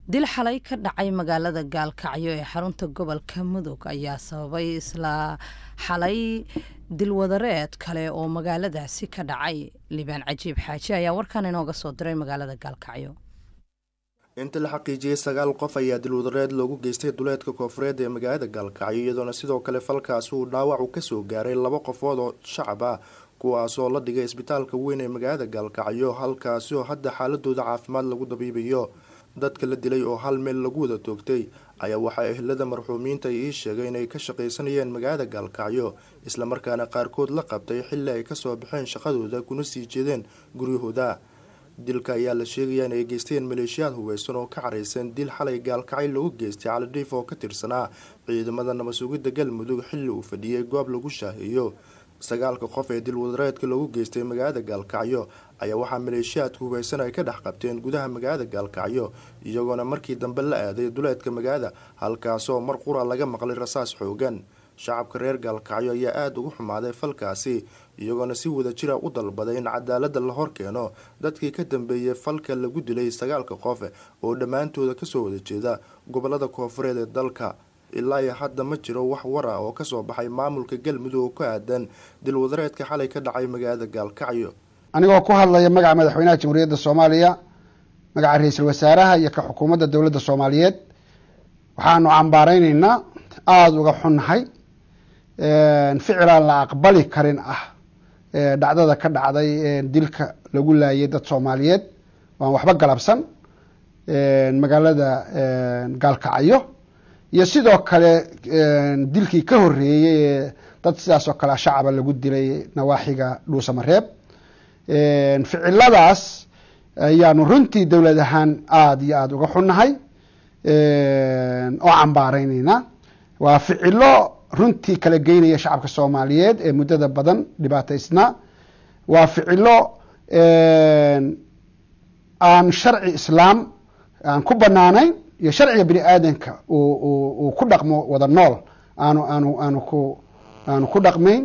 dil xalay ka dhacay magaalada gaalkacyo ee xarunta gobolka mudug ayaa sababay isla xalay dilwadareed kale oo magaaladaasi ka dhacay libaan cajiib xaaji ayaa warkan inooga soo diray magaalada gaalkacyo inta la xaqiijiyey sagaal qof ayaa dilwadareed loogu geystay duleedka koofureed ee magaalada gaalkacyo iyadoona sidoo kale falkaasi uu dhaawac u kasoo gaaray laba qofood oo shacab ah kuwaasoo la dhigay isbitaalka weyn ee magaalada gaalkacyo halkaasi oo hadda xaaladooda caafimaad lagu dabiibayo dadka la dilay oo hal meel lagu wada toogtay ayaa waxaa ehlada marxuumiinta ii sheegay inay ka shaqaysanayeen magaalada gaalkacyo islamarkaana qaarkood la qabtay xilli ay kasoo baxeen shaqadooda kuna sii jeedeen guryahooda dilka ayaa la sheegayaa inay geysteen maleeshiyaad hubeysan oo ka caraysan dil xalay gaalkacyo lagu geystay calidhiif oo ka tirsanaa ciidamada nabadsugidda galmudug xilli uu fadhiyey goob lagu shaaheeyo sagaalka qof ee dilwadareedka lagu geystay magaalada gaalkacyo ayaa waxaa maleeshiyaadka hubeysan ay ka dhex qabteen gudaha magaalada gaalkacyo iyagoona markii dambe la aaday duleedka magaalada halkaasoo mar qura laga maqlay rasaas xoogan shacabka reer gaalkacyo ayaa aada ugu xumaaday falkaasi iyagoona si wada jira u dalbaday in cadaalada la hor keeno dadkii ka dambeeyey falka lagu dilay sagaalka qof oo dhammaantooda kasoo wada jeeda gobolada koofureed ee dalka ilaa iyo hadda ma jiro wax wara oo kasoo baxay maamulka galmudug oo ku aadan dilwadareedka xalay ka dhacay magaalada gaalkacyo anigoo ku hadlaya magaca madaxweynaha jamhuuriyadda soomaaliya magaca ra-iisul wasaaraha iyo ka xukuumadda dowladda soomaaliyeed waxaanu cambaareyneynaa aada uga xunnahay ficilaan la aqbali karin ah dhacdada ka dhacday dilka lagu laayay dad soomaaliyeed waan waxba galabsan magaalada gaalkacyo iyo sidoo kale dilkii ka horeeyey ee dad sidaas oo kale shacaba lagu dilay nawaaxiga dhuusamareeb ficiladaas ayaanu runtii dowlad ahaan aada iyo aada uga xunnahay oo cambaareyneyna waa ficilo runtii kala geynaya shacabka soomaaliyeed ee muddada badan dhibaataysnaa waa ficilo aan sharci islaam aan ku banaanayn iyo sharciga bini aadanka uu ku dhaqmo wada nool aanu aanu aanu ku aanu ku dhaqmayn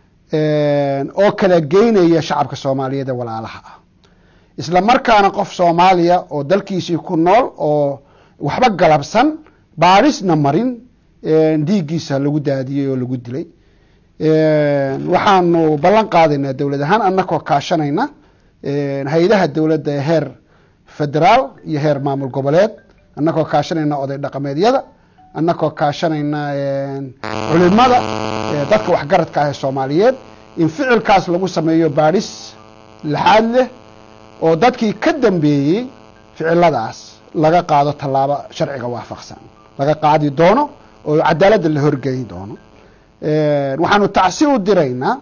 oo kala geynaya shacabka soomaaliyeed ee walaalaha ah isla markaana qof soomaaliya oo dalkiisii ku nool oo waxba galabsan baadhisna marin dhiiggiisa lagu daadiyey oo lagu dilay waxaanu ballan qaadaynaa dowlad ahaan annakoo kaashanayna hay-adaha dowladda ee heer federaal iyo heer maamul goboleed annakoo kaashanayna oday dhaqameedyada annakoo kaashanayna culimada dadka waxgaradka ah ee soomaaliyeed in ficilkaas lagu sameeyo baadhis laxaad leh oo dadkii ka dambeeyey ficiladaas laga qaado tallaabo sharciga waafaqsan laga qaadi doono oo cadaaladda la horgeyn doono waxaanu tacsi u diraynaa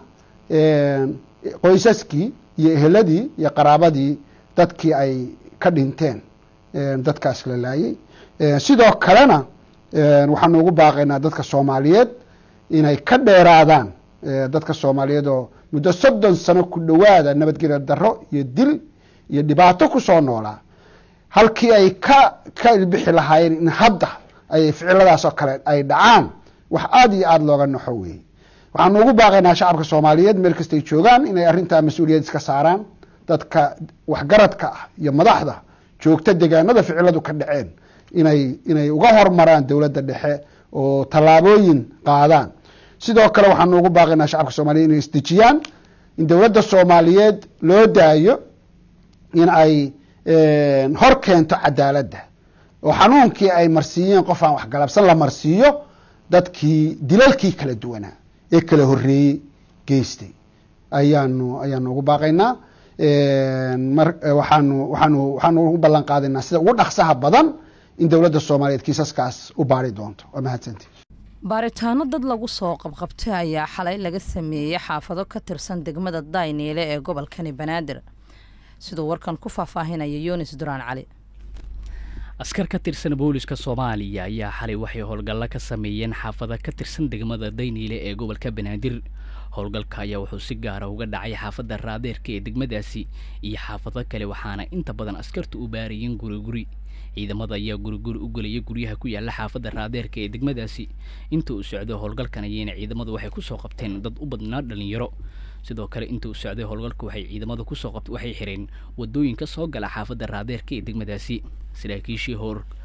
qoysaskii iyo eheladii iyo qaraabadii dadkii ay ka dhinteen dadkaas la laayay sidoo kalena waxaanu ugu baaqaynaa dadka soomaaliyeed inay ka dheeraadaan dadka soomaaliyeed oo muddo soddon sano ku dhowaada nabadgelya darro iyo dil iyo dhibaato kusoo noolaa halkii ay ka ka ilbixi lahaayeen in hadda ay ficiladaas oo kale ay dhacaan wax aada iyo aada looga naxo weeye waxaanu ugu baaqaynaa shacabka soomaaliyeed meel kastay joogaan inay arrintaa mas-uuliyad iska saaraan dadka waxgaradka ah iyo madaxda joogta degaanada ficiladu ka dhaceen inay inay uga hormaraan dowladda dhexe oo tallaabooyin qaadaan sidoo kale waxaanu ugu baaqaynaa shacabka soomaliyeed inay isdejiyaan in dowladda soomaaliyeed loo daayo in ay hor keento cadaaladda oo xanuunkii ay marsiiyeen qof aan waxgalabsan la marsiiyo dadkii dilalkii kala duwanaa ee kala horeeyey geystay ayaanu ayaanu ugu baaqaynaa mar waxaanu waxaanu waxaanu ugu ballan qaadaynaa sida ugu dhaqsaha badan in dowladda soomaaliyeed kiisaskaas u baari doonto waa mahadsanti baaritaano dad lagu soo qabqabtay ayaa xalay laga sameeyey xaafado ka tirsan degmada dayniile ee gobolkani banaadir siduu warkan ku faahfaahinaya yunis duraan cali askar ka tirsan booliska soomaaliya ayaa xalay waxay howlgalla ka sameeyeen xaafada ka tirsan degmada dayniile ee gobolka banaadir howlgalka ayaa wuxuu si gaara uga dhacay xaafadda raadeerka ee degmadaasi iyo xaafado kale waxaana inta badan askartu u baarayeen guriguri ciidamada ayaa guriguri u gelaya guryaha ku yaala xaafadda raadeerka ee degmadaasi inta uu socdo howlgalkan ayeyna ciidamadu waxay kusoo qabteen dad u badnaa dhalinyaro sidoo kale inta uu socday howlgalka waxay ciidamadu kusoo qabt waxay xireen wadooyinka soo gala xaafadda raadeerka ee degmadaasi saraakiishii hor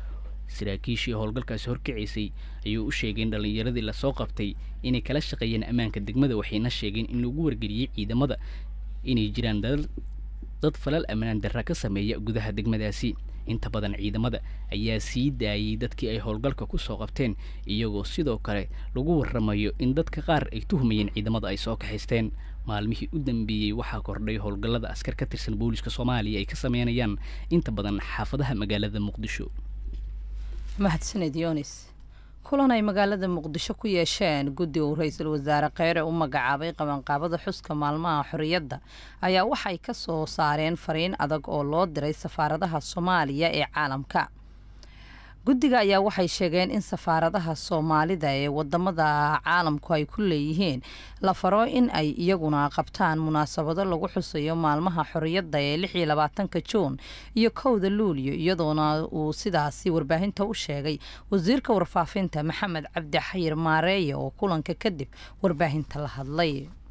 saraakiishii howlgalkaasi horkacaysay ayuu u sheegay in dhallinyaradii lasoo qabtay inay kala shaqeeyeen ammaanka degmada waxayna sheegeen in lagu wargeliyey ciidamada inay jiraan dad falal ammaan darra ka sameeya gudaha degmadaasi inta badan ciidamada ayaa sii daayay dadkii ay howlgalka ku soo qabteen iyagoo sidoo kale lagu warramayo in dadka qaar ay tuhmayeen ciidamada ay soo kaxaysteen maalmihii u dambeeyey waxaa kordhay howlgallada askar ka tirsan booliska soomaaliya ay ka sameynayaan inta badan xaafadaha magaalada muqdisho mahadsaned yonis kulan ay magaalada muqdisho ku yeesheen guddi uu ra-iisul wasaare kheyre u magacaabay qabanqaabada xuska maalmaha xorriyadda ayaa waxay ka soo saareen fariin adag oo loo diray safaaradaha soomaaliya ee caalamka guddiga ayaa waxay sheegeen in safaaradaha soomaalida ee wadamada caalamku ay ku leeyihiin la faro in ay iyaguna qabtaan munaasabado lagu xusayo maalmaha xorriyadda ee lix iyo labaatanka juun iyo kowda luulyo iyadoona uu sidaasi warbaahinta u sheegay wasiirka warfaafinta maxamed cabdi xayir maareeye oo kulanka kadib warbaahinta la hadlay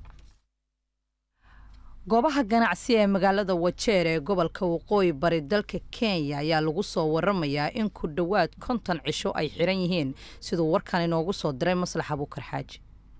goobaha ganacsi ee magaalada wajeer ee gobolka waqooyi bari dalka kenya ayaa lagu soo waramayaa in ku dhowaad konton cisho ay xiran yihiin siduu warkan inoogu soo diray maslax abuukar xaaji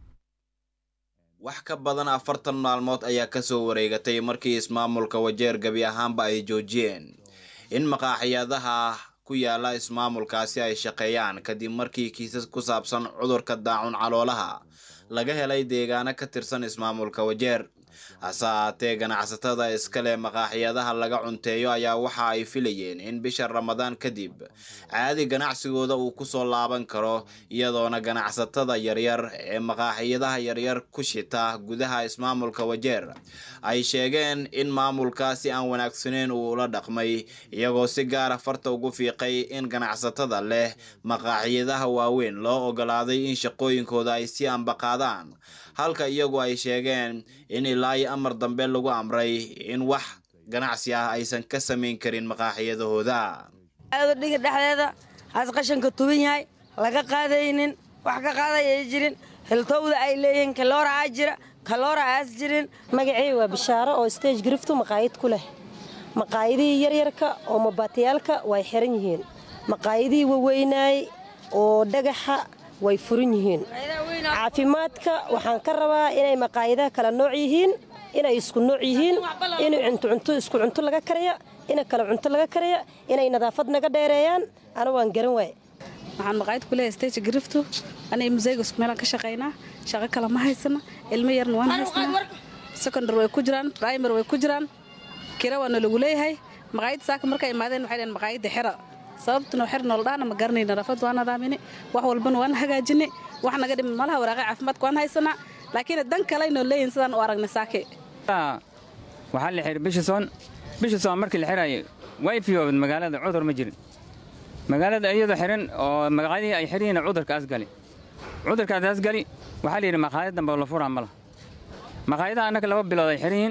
wax ka badan afartan maalmood ayaa kasoo wareegatay markii ismaamulka wajeer gebi ahaanba ay joojiyeen in maqaaxiyadaha ku yaala ismaamulkaasi ay shaqeeyaan kadib markii kiisas ku saabsan cudurka daacun caloolaha laga helay deegaano ka tirsan ismaamulka wajeer hase ahaatee ganacsatada iskale maqaaxiyadaha laga cunteeyo ayaa waxa ay filayeen in bisha ramadaan kadib caadi ganacsigooda uu kusoo laaban karo iyadoona ganacsatada yaryar ee maqaaxiyadaha yaryar ku shita gudaha ismaamulka wajeer ay sheegeen in maamulkaasi aan wanaagsaneyn uu ula dhaqmay iyagoo si gaara farta ugu fiiqay in ganacsatada leh maqaaxiyadaha waaweyn loo ogolaaday in shaqooyinkooda ay si ambaqaadaan halka iyagu ay sheegeen in ilaa iyo amar dambe lagu amray in wax ganacsi ah aysan ka samayn karin maqaaxiyadahooda dhiga dhexdeeda haas qashanka tuban yahay laga qaadaynin wax ka qaaday ay jirin hiltowda ay leeyihiin kaloora aa jira kaloora aas jirin magacey waa bishaaro oo stage griftu maqaayad ku leh maqaayadihii yaryarka oo mabaatiyaalka way xiran yihiin maqaayadihii waweynaay oo dhagaxa way furan yihiin caafimaadka waxaan ka rabaa inay maqaayadaha kala nooc yihiin inay isku nooc yihiin inay cuntucunto isku cunto laga karaya ina kale cunto laga karaya inay nadaafad naga dheereeyaan ana waan garan waay waxaan maqaayad ku leeyahay stage griftu anay museyga isku meelaan ka shaqaynaa shaqo kale ma haysana ilmo yarna waan haysnaa secondary way ku jiraan primary way ku jiraan kira waana lagu leeyahay maqaayadda saaka markay imaadeen waxay dhaheen maqaayadda xira sababtuna xir nooldhaana ma garanay nadaafad waan nadaamini wax walbana waan hagaajinay wax naga dhiman malaha waraaqay caafimaadka waan haysanaa laakiin dan kaleynoo leeyihin sidaan u aragnay saake waxaa la xiray bishison bishison markii la xirayay way fiyoobad magaalada cudur ma jirin magaalada iyadoo xiran oo magacadii ay xiryihiin cudurkaas gali cudurkaas gali waxaa la yidhi maqaayad dambe la furaa mala maqaayadaha annaka laba bilood ay xiran yihiin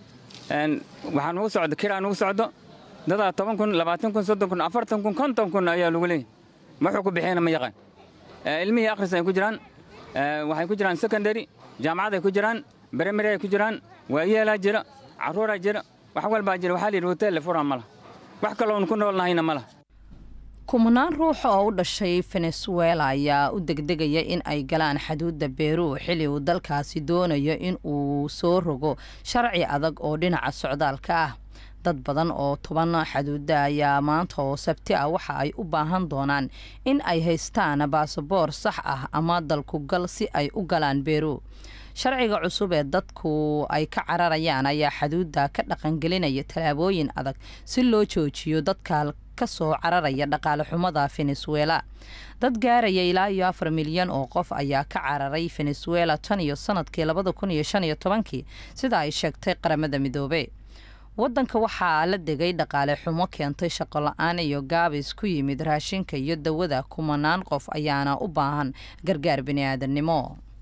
waxaa nugu socdo kiraa nugu socdo dadaa toban kun labaatan kun soddon kun afartan kun konton kun ayaa lagu leeyahy wuxuu ku bixiyana ma yaqaan ilmihii akhris ay ku jiraan waxay ku jiraan secondary jaamacad ay ku jiraan primary ay ku jiraan waayeelaa jira carruuraa jira wax walbaa jira waxaa la yidhi hotel la furaa ma laha wax kaloon ku noolnahayna ma laha kumanaan ruux oo u dhashay venezuela ayaa u degdegaya in ay galaan xaduudda beru xilli uu dalkaasi doonayo in uu soo rogo sharci adag oo dhinaca socdaalka ah dad badan oo toban xaduuda ayaa maanta oo sabti ah waxa ay u baahan doonaan in ay haystaan baasaboor sax ah ama dalku gal si ay u galaan beru sharciga cusub ee dadku ay ka cararayaan ayaa xaduudda ka dhaqangelinaya tallaabooyin adag si loo joojiyo dadka kasoo cararaya dhaqaale xumada venezuela dad gaaraya ilaa iyo afar milyan oo qof ayaa ka cararay venezuela tan iyo sanadkii labada kun iyo shan iyo tobankii sida ay sheegtay qaramada midoobe wadanka waxaa la degay dhaqaale xumo keentay shaqo la-aan iyo gaabis ku yimid raashinka iyo dawada kumanaan qof ayaana u baahan gargaar biniaadamnimo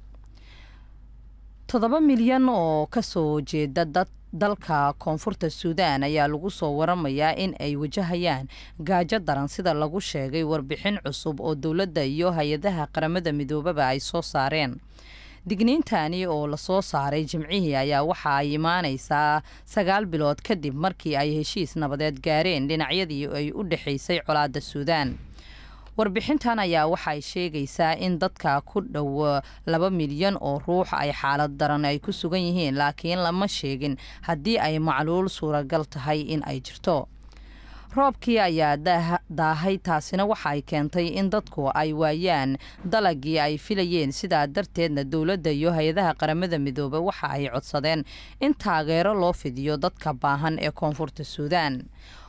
toddoba milyan oo kasoo jeeda dad dalka koonfurta suudaan ayaa lagu soo waramayaa in ay wajahayaan gaajo daran sida lagu sheegay warbixin cusub oo dowladda iyo hay-adaha qaramada midoobaba ay soo saareen digniintani oo lasoo saaray jimcihii ayaa waxa ay imaaneysaa sagaal bilood kadib markii ay heshiis nabadeed gaareen dhinacyadii ay u dhexaysay colaadda suudaan warbixintan ayaa waxay sheegaysaa in dadka ku dhow laba milyan oo ruux ay xaalad daran ay ku sugan yihiin laakiin lama sheegin haddii ay macluul suuragal tahay in ay jirto roobkii ayaa daahay taasina waxa ay keentay in dadku ay waayaan dalagii ay filayeen sidaa darteedna dowladda iyo hay-adaha qaramada midoobey waxa ay codsadeen in taageero loo fidiyo dadka baahan ee koonfurta suudaan